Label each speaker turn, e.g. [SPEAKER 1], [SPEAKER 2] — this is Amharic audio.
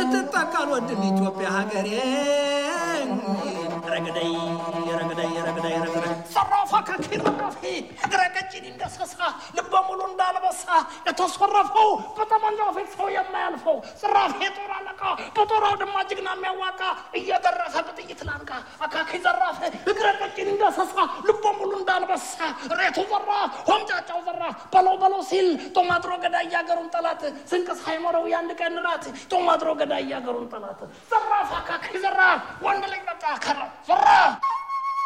[SPEAKER 1] ስትጠቀል ወድም ኢትዮጵያ ሀገሬ ረግደይ ረግደይ ረግደይ ረግደይ
[SPEAKER 2] ዘራፋ ከኪረፊ እግረ ቀጭን እንደሰሳ ልበ ሙሉ እንዳልበሳ የተሰረፈው በጠመንጃው ፊት ሰው የማያልፈው ዘራፍ የጦር አለቃ በጦር አውድማ ጀግና የሚያዋቃ እየደረሰ በጥይት ላንቃ አካኪ ዘራፍ እግረ ቀጭን እንደሰሳ ልበ ሙሉ እንዳልበሳ ሬቱ ዘራ ሆምጫጫው ዘራ በለው በለው ሲል ጦማጥሮ ገዳይ ያገሩን ጠላት ስንቅ ሳይኖረው የአንድ ቀን ራት ጦማጥሮ ገዳይ ያገሩን ጠላት ዘራፍ አካኪ ዘራፍ ወንድ ልጅ በቃ ከራ ዘራፍ